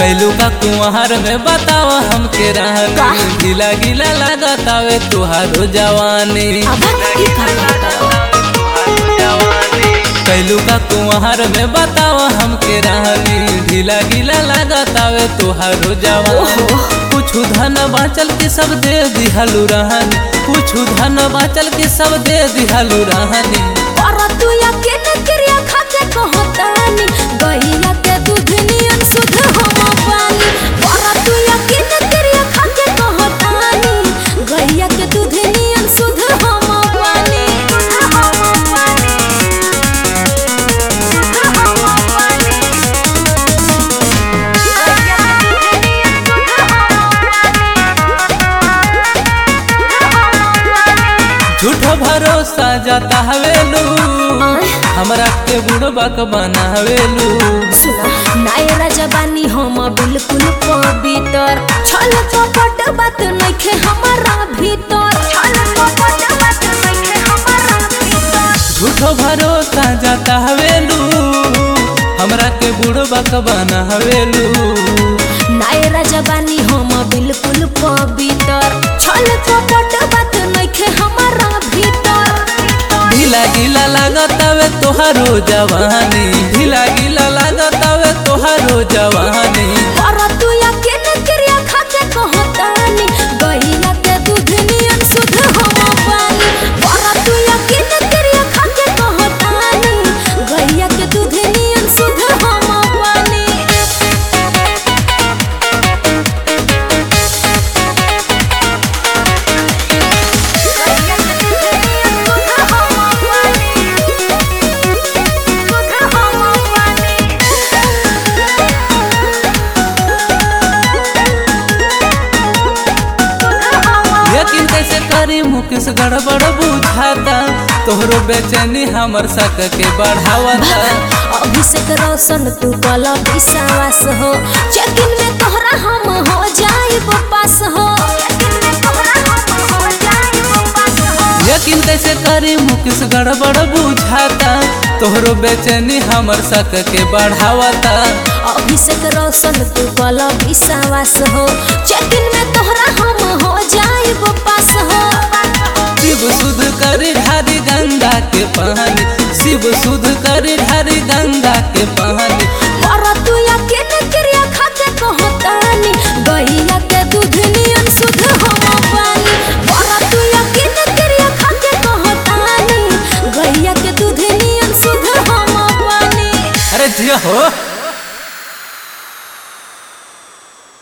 कैलू का कुंवर में बताओ हमके रहनी ढीला गीला लागतावे तुहारो जवानी अब ई का बताओ कैलू का कुंवर में बताओ हमके रहनी ढीला गीला लागतावे तुहारो जवानी कुछ धन बाचल के सब दे दिहलू रहनी कुछ धन बाचल के सब दे दिहलू रहनी और तू या के न क्रिया खा के कहतानी गैया के दूध नियन शुद्ध हम पानी और तू या के न क्रिया खा के कहतानी गैया के दूध नियन शुद्ध हम पानी हम पानी हम पानी गैया के दूध नियन शुद्ध झूठो भरोसा जाता हवेलू हमरा के बुढ़बक बनावेलू सुना नायरा जबानी हम बिल्कुल पवित्र छल कपट बात नइखे हमारा भीतर छल कपट बात नइखे हमारा भीतर झूठो भरोसा जाता हवेलू हमरा के बुढ़बक बनावेलू नायरा जबानी हम बिल्कुल पवित्र छल कपट बात नइखे हमारा भीतर ढीला गीला लागतावे तोहारो जवानी ढीला गीला लागतावे तोहारो जवानी और तू या के न क्रिया खा के कहतानी गैया के दूध नियन शुद्ध हम पानी और तू या के न क्रिया खा के कहतानी गैया के दूध नियन शुद्ध हम पानी गैया के दूध नियन शुद्ध हम पानी शुद्ध हम पानी यकीन कैसे करी मुकेश गड़बड़ बुझाता तोहरो बेचैनी हमर सक के बढ़ावता अभिषेक रोशन तू कल विश्वास हो चेकिन में तोहरा हम हो जाइब पास हो यकीन कैसे करी मुकेश गड़बड़ बुझाता तोहरो बेचैनी हमर सक के बढ़ावता अभिषेक रोशन तू कल विश्वास हो चेकिन में तोहरा हम हो जाइब पास हो शिव सुध करी ढारी गंगा के पानी शिव सुध करी ढारी गंगा के पानी और तू या के न क्रिया खा के कहतानी गैया के दूध नियन शुद्ध हम पानी और तू या के न क्रिया खा के कहतानी गैया के दूध नियन शुद्ध हम पानी अरे जिया हो